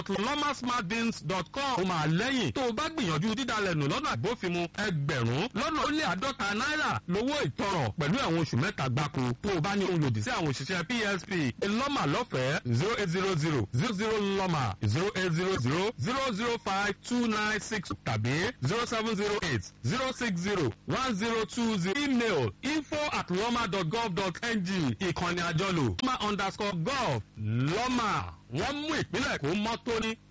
lomasmartbins.com ó máa lẹ́yìn tó o bá gbìyànjú dídalẹ̀ nù lọ́nà àgbófinmu ẹgbẹ̀rún lọ́nà ó lé àádọ́ta náírà lówó ìtanràn pẹ̀lú ẹ̀wọ̀n oṣù mẹ́ta gbáko tó o bá ní ohun lòdì sí àwọn òṣìṣẹ́ PSP lọ́mà lọ́fẹ̀ẹ́ zero eight zero zero zero zero lọ́mà zero eight zero zero zero zero five two nine six tàbí zero seven zero eight zero six zero one zero two zero email info at lọ́mà dot gov dot ng ìkànnì àjọlò lọ́mà underscore gov lọ́mà wọ́n mú ìpínlẹ̀ kó mọ́ tóní